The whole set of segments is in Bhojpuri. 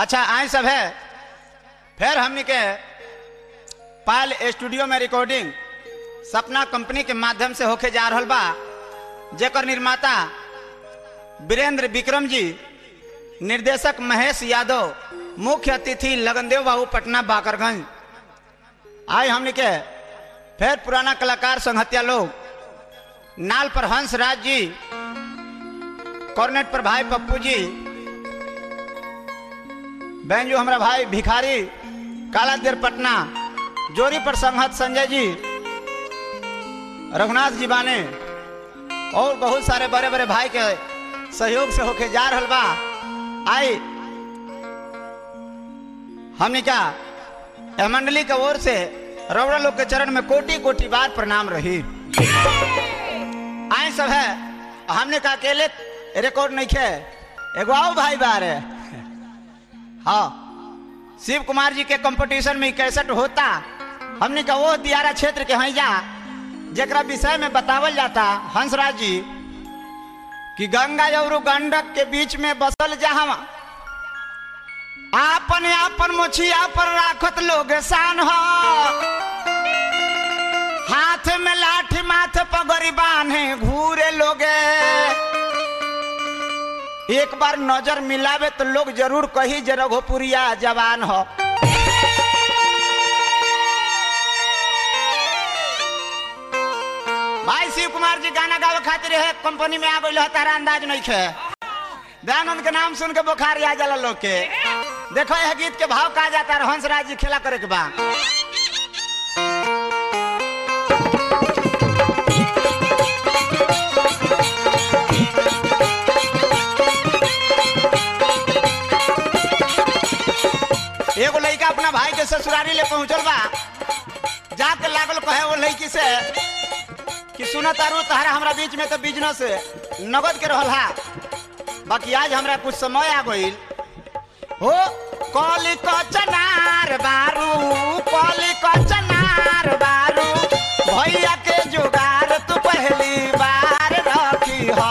अच्छा आए सब है फिर हमनी के पायल स्टूडियो में रिकॉर्डिंग सपना कंपनी के माध्यम से होके जा रहल बा जेकर निर्माता वीरेंद्र विक्रम जी निर्देशक महेश यादव मुख्य अतिथि लगनदेव बाबू पटना बाकरगंज आए हमनी के फिर पुराना कलाकार संहतिया लोग नाल पर हंस राज जी कॉर्नेट पर भाई पप्पू जी बैंजो हमारा भाई भिखारी काला देर पटना जोरी पर संहत संजय जी रघुनाथ जी बाने और बहुत सारे बड़े बड़े भाई के सहयोग से होके जा रहल बा आई हमने क्या यह मंडली के ओर से रौड़ा लोग के चरण में कोटि कोटि बार प्रणाम रही आए सब है हमने का अकेले रिकॉर्ड नहीं खे एगो आओ भाई बार है हाँ शिव कुमार जी के कंपटीशन में कैसेट होता हमने का वो दियारा क्षेत्र के हैं जा जरा विषय में बतावल जाता हंसराज जी कि गंगा और गंडक के बीच में बसल जहां आपन आपन मोछिया पर राखत लोग शान हो हाथ में लाठी माथे पगड़ी बांधे घूरे लोगे एक बार नजर मिलावे तो लोग जरूर कही जे रघोपुरिया जवान हो भाई शिव कुमार जी गाना गावे खातिर है कंपनी में आ गई तारा अंदाज नहीं खे दयानंद के नाम सुन के बुखार आ जाला लोग के देखो यह गीत के भाव कहा जाता है हंसराज जी खेला करे के बा एगो लड़का अपना भाई के ससुरारी ले पहुंचल बा जाके लागल कहे वो लड़की से कि सुना तारू तहरा हमरा बीच में तो बिजनेस नगद के रहल हा बाकी आज हमरा कुछ समय आ गईल हो कली कचनार बारू कली कचनार बारू भैया के जुगार तू पहली बार रखी हो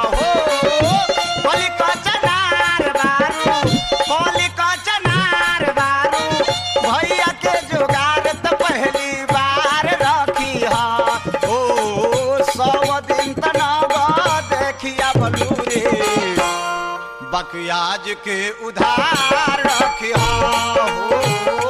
कली कचनार बारू कली कचनार बारू भैया के जुगार तो पहली बार रखी हो ओ सब दिन तनब देखिया बलू रे बकियाज के उधार रखिया हो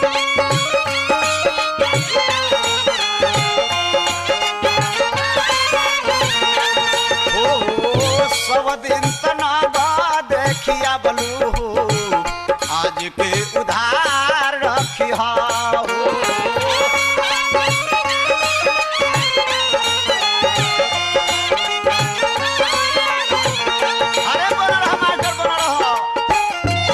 हो, सब दिन तनाबा देखिया बलू हो आज के उधार रखिया हो अरे बोला रहा मास्टर बोला रहा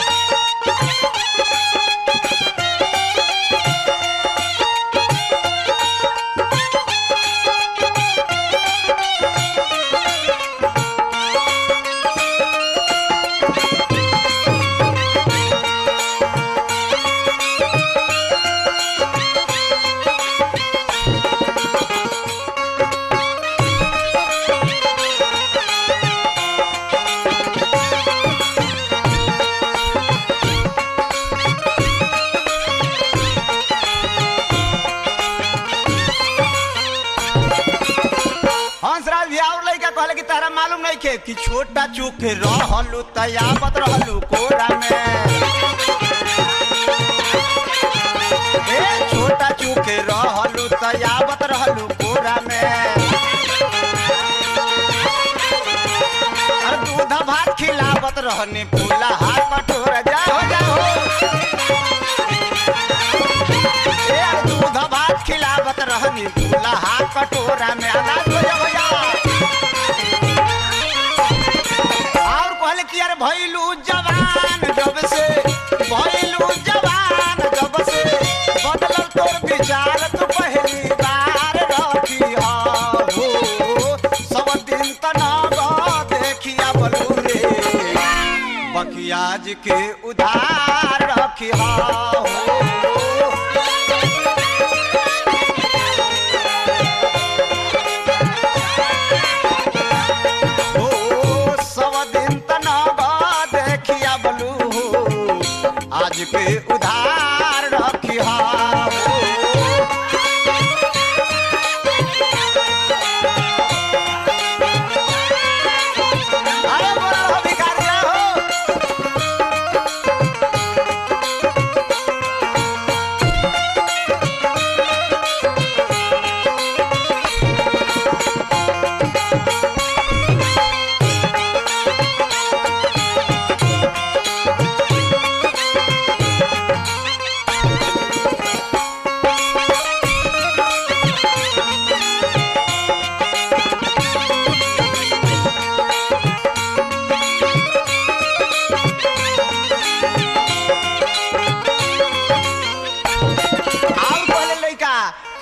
हंसराज भी और लड़का कहले कि तारा मालूम नहीं के कि छोटा चूक रहलू तयावत रहलू कोरा में ए छोटा चूक रहलू तयावत रहलू कोरा में अरे दूध भात खिलावत रहनी फूला हाथ कटोरा जाओ जाओ ए यार दूध भात खिलावत रहनी फूला हाथ कटोरा में अनाज हो जा भैया और कहले कि यार भइलू जवान जब से भइलू जवान जब से बदलल तोर विचार तू पहली बार रखी हो सब दिन तनाव देखिया बलू रे बकियाज के उधार रखिया हो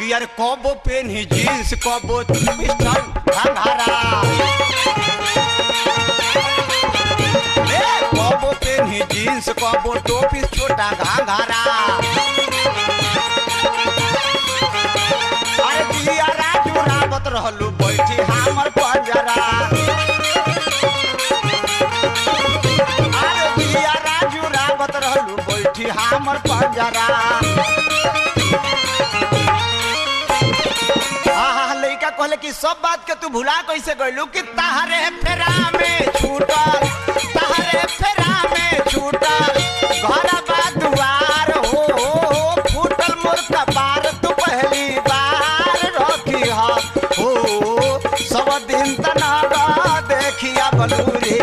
कि यार कबो पेनी जींस कबो पिस्टल घाघरा ए कबो पेनी जींस कबो टोपी छोटा घाघरा अरे दिया राजू रावत रहलू बैठी हमर पंजरा अरे दिया राजू रावत रहलू बैठी हमर पंजरा आहा लइका कहले कि सब बात के तू भुला कैसे गइलू कि तहरे फेरा में छूटल तहरे फेरा में छूटल घर बा दुआर हो फूटल मोर कपार तू पहली बार रखी हा हो सब दिन तना देखिया बलूरी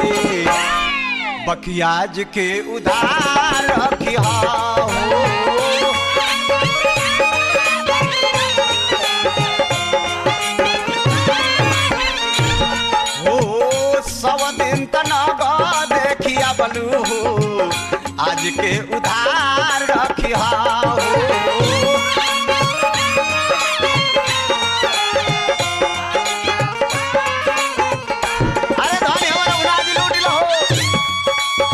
बकियाज के उधार रखी हा हो हो सब दिन तनग देखिया बलू आज के उधार रखिया हो अरे धनी हमारा उलाजी लूटी लो हो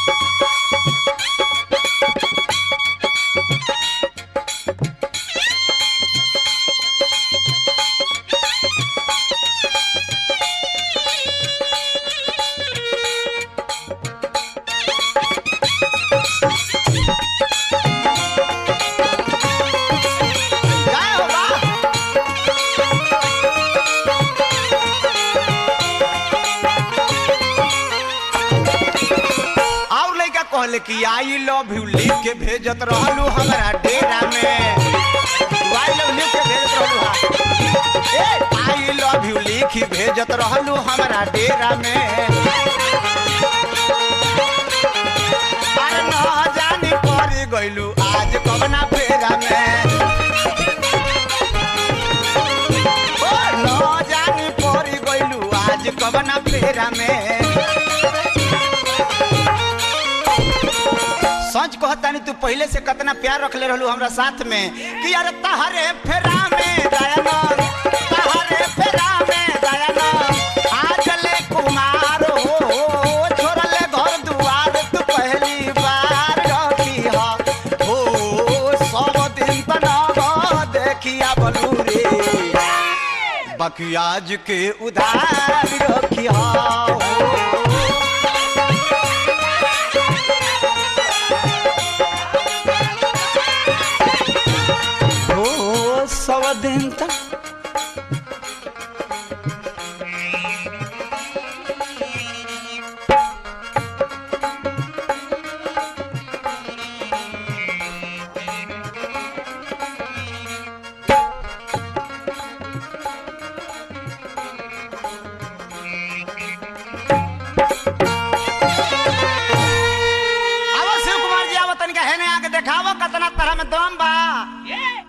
जय हो बा और लइका कहले कि आई लव यू लिख के भेजत रहलू हमरा डेरा में आई लव लिख के भेजत रहलू हा ए आई लव यू लिख भेजत रहलू हमरा डेरा में अरे न जानी पड़ गइलू आज कवना फेरा में ओ न जानी पड़ गइलू आज कवना फेरा में सच कहतानी तू पहले से कितना प्यार रखले रहलू हमरा साथ में कि यार तहरे फेरा में दयानंद तहरे फेरा में दयानंद आज ले कुमार हो छोड़ले घर दुआर तू पहली बार रखी हा हो सब दिन तना देखिया बलू रे बाकी आज के उधार रखिया हो हो सब दिन तक आवो शिव कुमार जी आवो तनिका हेने आके देखावो कतना तरह में दम बा